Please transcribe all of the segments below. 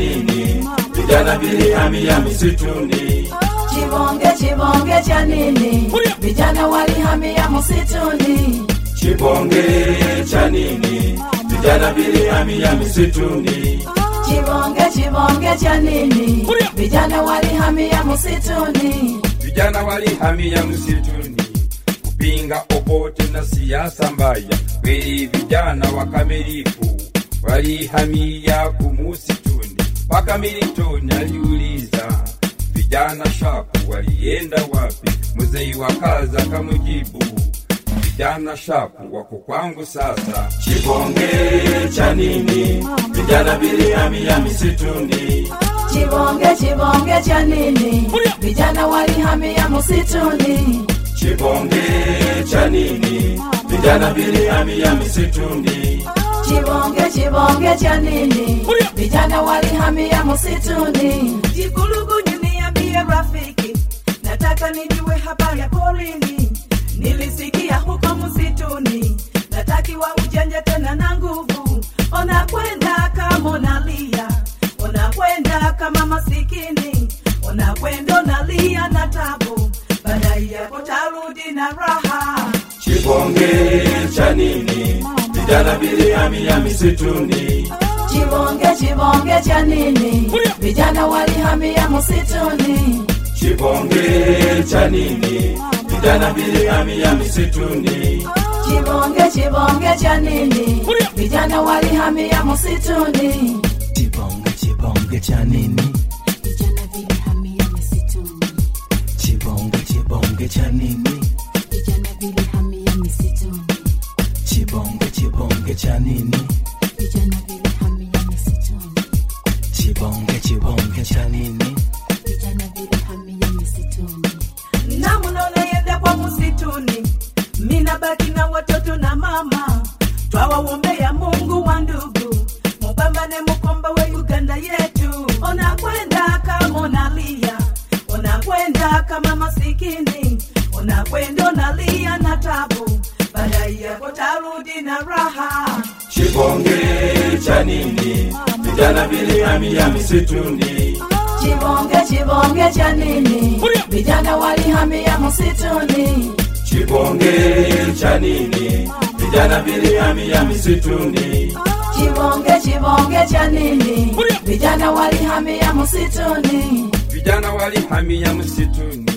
nini? Vijana vilihamia misituni. Chibonge chibonge cha nini? Vijana walihamia msituni. Chibonge cha nini? Vijana vilihamia misituni. Chibonge chibonge cha nini? Vijana walihamia msituni. Vijana walihamia msituni kupinga obote na siasa mbaya. Kweli vijana wakamilifu walihamia kumusituni, mpaka Milton aliuliza vijana shapu walienda wapi? Mzee wa kaza kamujibu vijana shapu wako kwangu sasa. Chibonge cha nini? Vijana vilihamia misituni. Chibonge chibonge cha nini? Vijana walihamia msituni. Chibonge cha nini? Vijana vilihamia misituni. Chibonge chibonge cha nini? Vijana walihamia msituni. Jikulugunyu niambie rafiki, nataka nijue habari ya porini. Nilisikia huko msituni, natakiwa ujanja tena na nguvu. Unakwenda kama unalia, unakwenda kama masikini, unakwenda unalia na tabu, baadaye yako tarudi na raha. Chibonge cha nini? Vijana vilihamia misituni. Chibonge chibonge cha nini? Vijana walihamia msituni. Chibonge cha nini? Vijana vilihamia misituni. Chibonge chibonge cha nini? Vijana walihamia msituni. Chibonge chibonge cha nini? Vijana vilihamia misituni. Chibonge chibonge cha nini? Vijana vilihamia misituni. Chibonge chibonge cha nini? Vijana vilihamia misituni. Chibonge chibonge cha nini? Vijana vilihamia misituni. na mnaonaenda kwa msituni, mina baki na watoto na mama, twawaombea Mungu wa ndugu, mupambane mukomba we Uganda yetu. Unakwenda kama unalia, unakwenda kama masikini, unakwenda unalia na tabu, baadaye yako tarudi na raha. Chibonge cha nini? Vijana vilihamia misituni. Chibonge chibonge cha nini? Vijana walihamia msituni. Chibonge cha nini? Vijana vilihamia misituni. Chibonge chibonge cha nini? Vijana walihamia msituni. Vijana walihamia msituni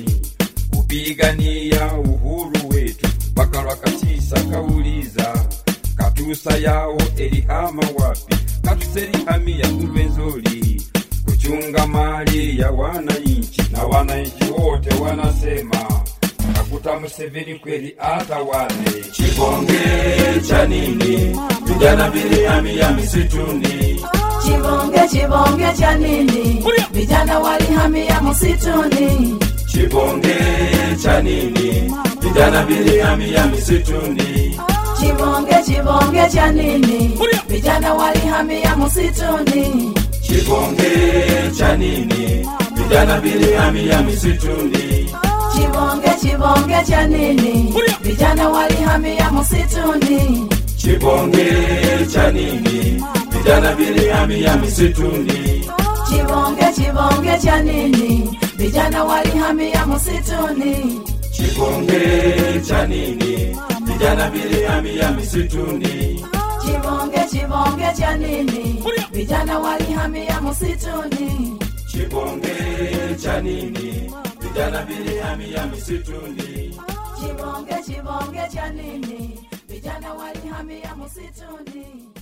kupigania uhuru wetu. Wakalwakatisa kauliza katusa yao elihama wapi? Katusa elihamia Rwenzori kuchunga mali ya wananchi, na wananchi wote wanasema kakuta Museveni kweli atawale. Chibonge cha nini? Vijana vilihamia misituni. Chibonge chibonge cha nini? Vijana walihamia msituni. Chibonge cha nini? Vijana vilihamia misituni. Chibonge chibonge cha nini? Vijana walihamia msituni. Chibonge cha nini? Vijana vilihamia misituni. Chibonge chibonge cha nini? Vijana walihamia msituni. Chibonge cha nini? Vijana vilihamia misituni. Chibonge chibonge cha nini? Vijana walihamia msituni. Chibonge cha nini? Vijana vilihamia misituni. Chibonge chibonge cha nini? Vijana walihamia msituni. Chibonge cha nini? Vijana vilihamia misituni. Chibonge chibonge cha nini? Vijana walihamia msituni.